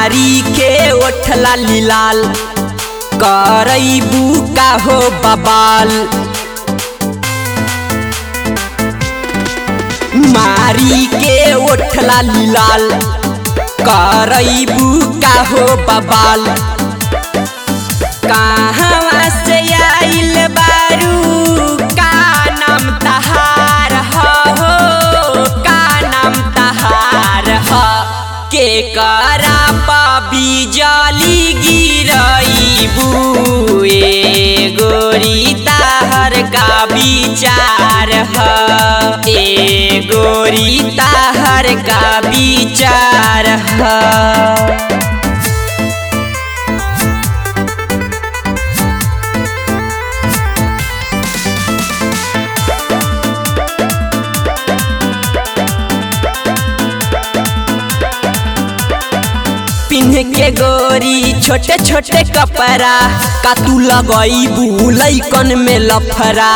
मारी के ओठला लाल करैबू का हो बबाल मारी के ओठला लाल करैबू का हो बबाल कहाँ से आइल बारू का नाम तहार हो का नाम तहार ह के करा पाबी जाली गिरईबू ए गोरी ताहर का विचार ह ए गोरी ताहर का विचार ह पिन्ह के गोरी छोटे छोटे कपड़ा का तू लगईबू लैकन में लफरा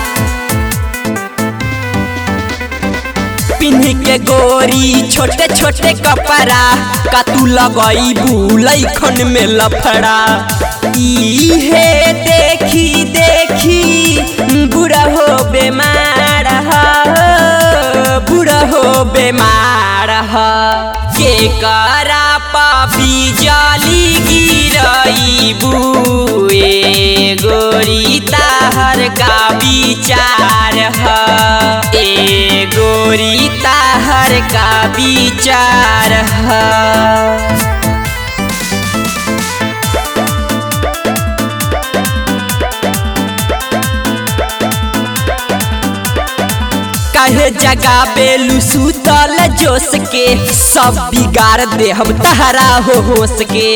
पिन्ह के गोरी छोटे छोटे कपड़ा का तू लगईबू लैकन में लफड़ा इहे देखी देखी बुढ़ा हो बेमार ह बुढ़ा हो बेमार ह के करा पापी जाली गिरईबू ए गोरी ताहर का विचार ह ए गोरी ताहर का विचार ह काहे जगा बेलू सुतल जोश के सब बिगाड़ दे हम तहरा हो होश के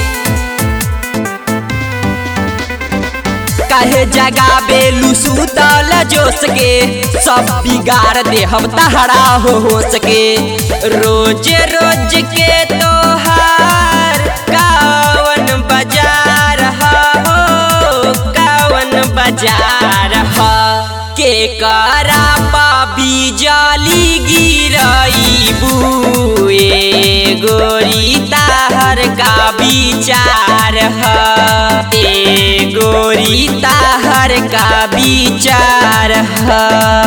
काहे जगा बेलू सुतल जोश के सब बिगाड़ दे हम तहरा हो होश के रोज रोज के तोहार कावन बाजार हो कावन बाजार ह के करा पाबी जाली गिरईबू ए गोरी ताहर का विचार ह ए गोरी ताहर का विचार ह